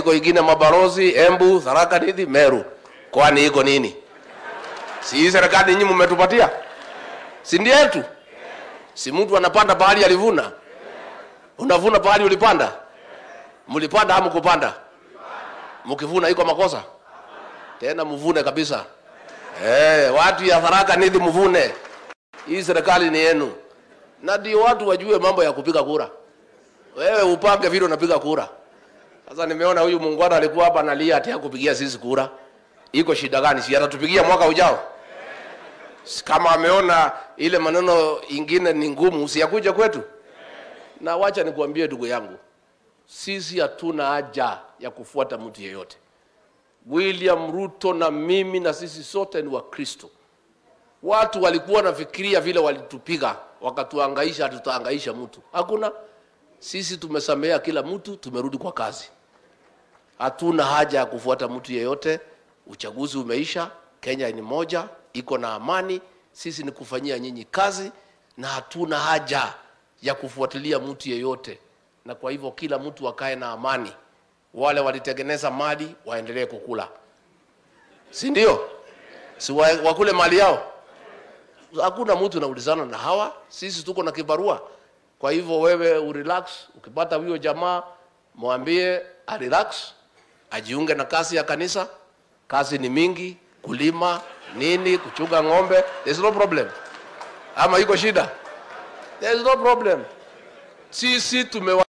iko ingine Mabarozi, Embu, Tharaka Nithi, Meru. Kwani iko nini? Si hii serikali nyinyi mmetupatia, si ndio yetu? Si mtu anapanda pahali alivuna, unavuna pahali ulipanda. Mlipanda ama kupanda? Mkivuna iko makosa tena, mvune kabisa. Eh, watu ya Tharaka Nithi mvune. Hii serikali ni yenu, na ndio watu wajue mambo ya kupiga kura. Wewe upange vile unapiga kura. Sasa nimeona huyu muungwana alikuwa hapa analia ati hakupigia sisi kura. Iko shida gani? Si atatupigia mwaka ujao? Si Kama ameona ile maneno ingine ni ngumu, usiyakuja kwetu. Na wacha nikuambie ndugu yangu, sisi hatuna haja ya kufuata mtu yeyote. William Ruto na mimi na sisi sote ni Wakristo. Watu walikuwa wanafikiria vile walitupiga wakatuangaisha, hatutaangaisha mtu. Hakuna. Sisi tumesamea kila mtu, tumerudi kwa kazi. Hatuna haja ya kufuata mtu yeyote. Uchaguzi umeisha, Kenya ni moja, iko na amani. Sisi ni kufanyia nyinyi kazi, na hatuna haja ya kufuatilia mtu yeyote, na kwa hivyo kila mtu akae na amani. Wale walitengeneza mali waendelee kukula, si ndio? Si wa- wakule mali yao. Hakuna mtu naulizana na hawa, sisi tuko na kibarua. Kwa hivyo wewe urelax, ukipata huyo jamaa mwambie arelax, ajiunge na kazi ya kanisa. Kazi ni mingi, kulima nini, kuchunga ng'ombe, there's no problem. Ama iko shida? There's no problem. Sisi tumewa